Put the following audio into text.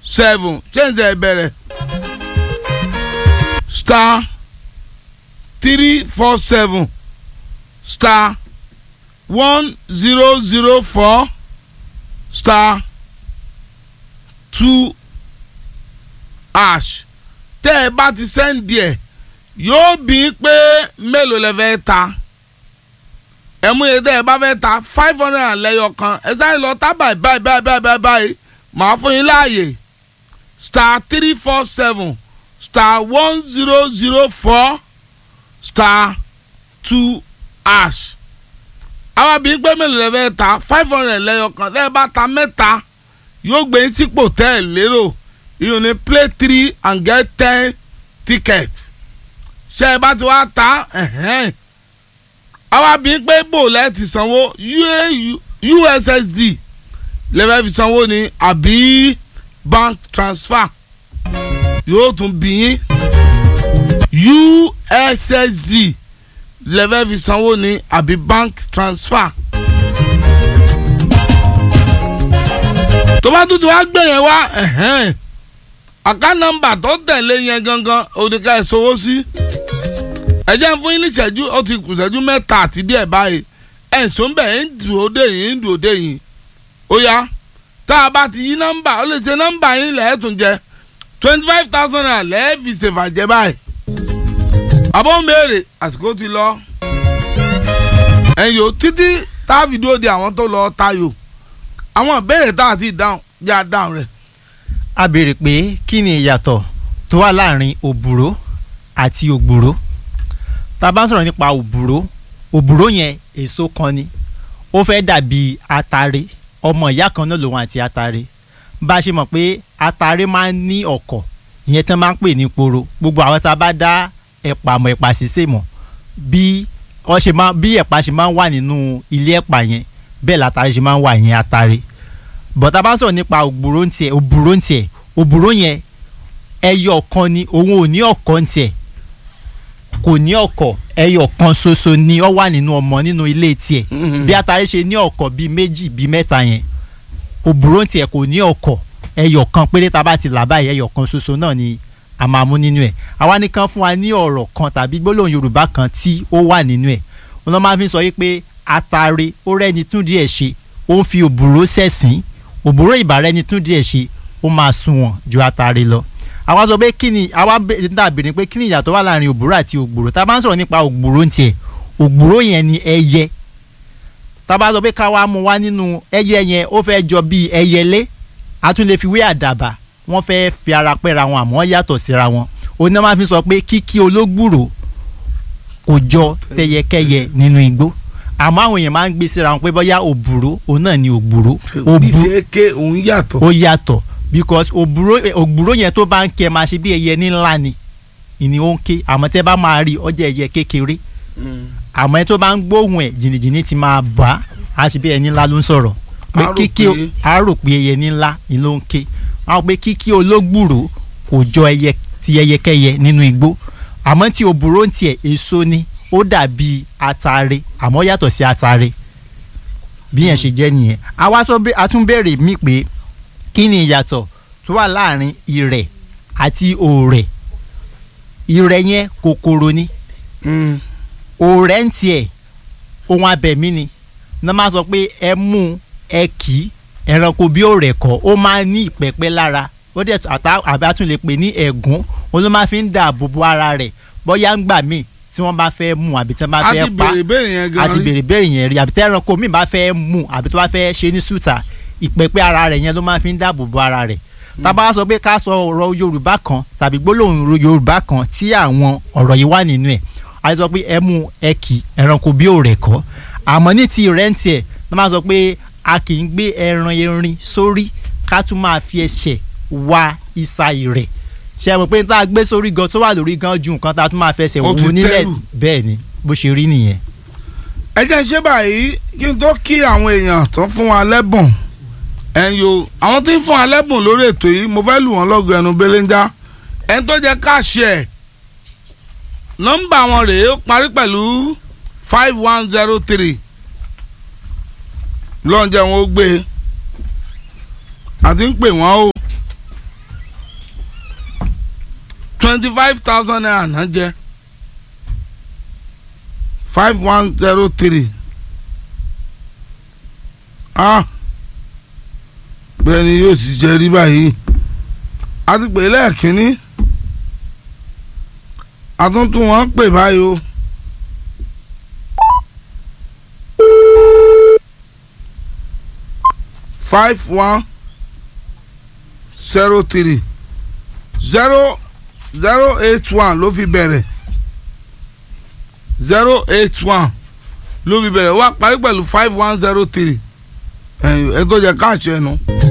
seven change ẹ bẹ̀rẹ̀ star three four seven star one zero zero four star two ash tẹ́ ẹ bá ti sẹ́ǹdì ẹ̀ yóò bí i pé mélòó lẹ fẹ́ ta ẹ mú iye tẹ́ ẹ bá fẹ́ ta five hundred and lẹ́yọ kan ẹ sáré lọ tá báyìí báyìí báyìí báyìí báyìí báyìí màá fún yín láàyè star three four seven star one zero zero four star two ash àwọn bí i pé mélòó lẹ fẹ́ ta five hundred lẹ́yọ kan tẹ́ ẹ bá ta mẹ́ta yóò gbé yín sípò tẹ́ ẹ lérò you ní play three and get ten tickets ṣe ẹ bá ti wá ta àwa bí pé bò lẹ́ẹ̀tì sanwó ussd lẹ́fẹ̀ẹ́ fi sanwó ni àbí bank transfer yóò tún bí yín ussd lẹ́fẹ̀ẹ́ fi sanwó ni àbí bank transfer. tó bá tún ti wá gbé yẹn wá àká nọ́mbà tó tẹ̀lé yẹn gangan òdìkà ẹ̀ sọ́wọ́ sí ẹ jẹ́ fún yín ní ìṣẹ́jú ó ti kù ìṣẹ́jú mẹ́ta àti díẹ̀ báyìí ẹ̀ ń sọ bẹ́ẹ̀ ń dùn ó dé yìí ń dùn ó dé yìí ó yá tá a bá ti yí nọ́mbà ó lè ṣe nọ́mbà yín lẹ́ẹ̀ tún jẹ twenty five thousand naira lẹ́ẹ̀ fi ṣèfàjẹ́ báyìí àbọ̀ mẹ́rẹ̀ àsìkò ti lọ ẹ̀yọ́ títí tá a fi dúró de àwọn tó lọ tayò àwọn ìbéèrè tá a ti dáhùn yá dáhùn rẹ̀ a béèrè pé kí ni ìyàtọ̀ tó wà láàrin òbúrò àti ògbúrò tá a bá ń sọ̀rọ̀ nípa òbúrò òbúrò yẹn èso kan ni ó fẹ́ dàbí atare ọmọ ìyá kan náà lòun àti atare bá a ṣe mọ̀ pé atare máa ń ní ọ̀kọ̀ ìyẹn tí wọ́n máa ń pè ní poro gbogbo àwọn tá a bá dá ẹ̀pà mọ̀ ẹ̀pà sísè mọ̀ bí wọ́n ṣe máa bí ẹ̀pà ṣe máa ń wà nínú ilé ẹ̀pà yẹn bẹ́ẹ̀ látare ṣe máa ń wà yẹn atare bọ̀tà bá ń sọ̀rọ̀ nípa ògbúrò ń tiẹ̀ òbúrò ń tiẹ̀ òbúrò yẹn ẹyọ kan ni òun ò ní ọ̀kọ̀ ń tiẹ̀ kò ní ọ̀kọ̀ ẹyọ kan ṣoṣo ni ó wà nínú ọmọ nínú ilé tiẹ̀ bí atare ṣe ní ọ̀kọ̀ bíi méjì bíi mẹ́ta yẹn òbúrò ń tiẹ̀ kò ní ọ̀kọ̀ ẹyọ kan péré tá a bá ti là báyìí ẹyọ kan ṣoṣo náà ni a máa mú nínú ẹ̀ àwa nìkan fún wa ní ọ̀rọ̀ kan tàbí gbólóhùn Yorùbá kan tí ó wà nínú ẹ̀ wọn máa fi sọ yìí pé atare ó rẹ́ni tún díẹ̀ ṣe ó ń fi òbúrò sẹ̀sìn òbúrò ìbàrẹ́ni tún díẹ̀ ṣe ó máa sunwọ̀n ju atare lọ àwa sọ pé kí ni àwa dàbí ni pé kí ni ìyàtọ̀ wà láàrin òbúrò àti ògbúrò tá a bá ń sọ̀rọ̀ nípa ògbúrò ń tiẹ̀ ògbúrò yẹn ni ẹyẹ tá a bá sọ pé ká wá mú wá nínú ẹyẹ yẹn ó fẹ́ jọ bíi ẹyẹlé a tún lè fi wé àdàbà wọ́n fẹ́ fi ara pẹ́ra wọn àmọ́ yàtọ̀ síra wọn òun náà máa fi sọ pé kíkí ológbùrò kò jọ tẹyẹkẹyẹ nínú igbó àmọ́ àwọn èèyàn máa ń gbé síra wọn pé bóyá òbúrò òun náà ni ògbúrò bí ṣe ké òun yàtọ̀. ó yàtọ̀ because òbúrò ògbúrò yẹn tó bá ń kẹ máa ṣe bí ẹyẹ ní ńlá ni ìní ó ń ké àmọ́ tẹ́ bá máa rí ọjà ẹyẹ kékeré àmọ́ ẹ tó bá ń gbóhùn ẹ̀ jìnnìjìnnì ti máa bá a ṣe bí ẹni ńlá ló ń sọ̀rọ̀ pé kíkí a rò pé ẹyẹ ní ńlá ni ló ń ké àwọn pé kíkí ológbùrò kò jọ ẹyẹ ti ẹyẹkẹyẹ nínú igbó àmọ́ tí òbúrò ń tiẹ̀ èso ni ó dàbí atare àmọ́ yàtọ̀ sí atare bí yẹn ṣe jẹ́ nìyẹn àwa sọ a tún béèrè mí pé kí ni ìyàtọ̀ tó wà láàrin ìrẹ̀ àti òòrẹ̀ ìrẹ̀ yẹn kòkòrò ni òòrẹ̀ ń tiẹ̀ ohun abẹ̀mí ni náà máa sọ pé ẹ mú ẹ kì í ẹranko bí òòrẹ̀ kọ́ ó máa ní ìpẹ́pẹ́ lára ó dẹ̀ àbí a tún lè pè ní ẹ̀gún òun ló máa fi ń dáàbò bo ara rẹ̀ bóyá ń gbà míì tí wọ́n bá fẹ́ mú àbí tí wọ́n bá fẹ́ pa àti bèrè bèrè yẹn rí àbí tí ẹranko míì bá fẹ́ mú àbí tó bá fẹ́ ṣe ní sùtà ìpẹ́pẹ́ ara rẹ̀ yẹn ló máa fi ń dáàbò bo ara rẹ̀ tábà sọ pé ká sọ ọ̀rọ̀ yorùbá kan tàbí gbólóhùn yorùbá kan tí àwọn ọ̀rọ̀ yìí wà nínú ẹ̀ a sọ pé ẹ mú ẹ kì ẹranko bí òòrẹ̀ kọ́ àmọ́ ní ti rẹ́ǹtì ẹ̀ ló máa sọ pé a kì í gbé ẹran erin sórí ká tún máa fi ẹsẹ̀ wa ìsà ìrẹ̀ ṣe mọ̀ pé tá a gbé sórí gan tó wà lórí gan ju nǹkan tá a tún máa fẹsẹ̀ wò nílẹ̀ bẹ́ẹ̀ ni bó ṣe rí nìyẹn. ẹ jẹ́ ṣé báyìí kí n tó kí àwọn èèyàn tó fún wa lẹ́bùn ẹ̀yin o àwọn tí ń fún wa lẹ́bùn lórí ètò yìí mo fẹ́ lù wọ́n lọ́gọ̀ ẹnu belenja ẹni tó jẹ́ káàṣì ẹ̀ nọ́mbà wọn rèé ó parí pẹ̀lú five one zero three lọ́njẹ́ wọn ó gbé àti ń pè wọ́n o twenty five thousand naira náà jẹ five one zero three ah bẹ́ẹ̀ ni yóò ti jẹ rí báyìí a ti pè é lẹ́ẹ̀kínní àtúntún wọn pè báyìí o. five one zero three zero zero eight one ló fi bẹ̀rẹ̀ zero eight one ló fi bẹ̀rẹ̀ wá parí pẹ̀lú five one zero three ẹ̀ ẹ̀ tó jẹ́ káàṣì ẹ̀ nu.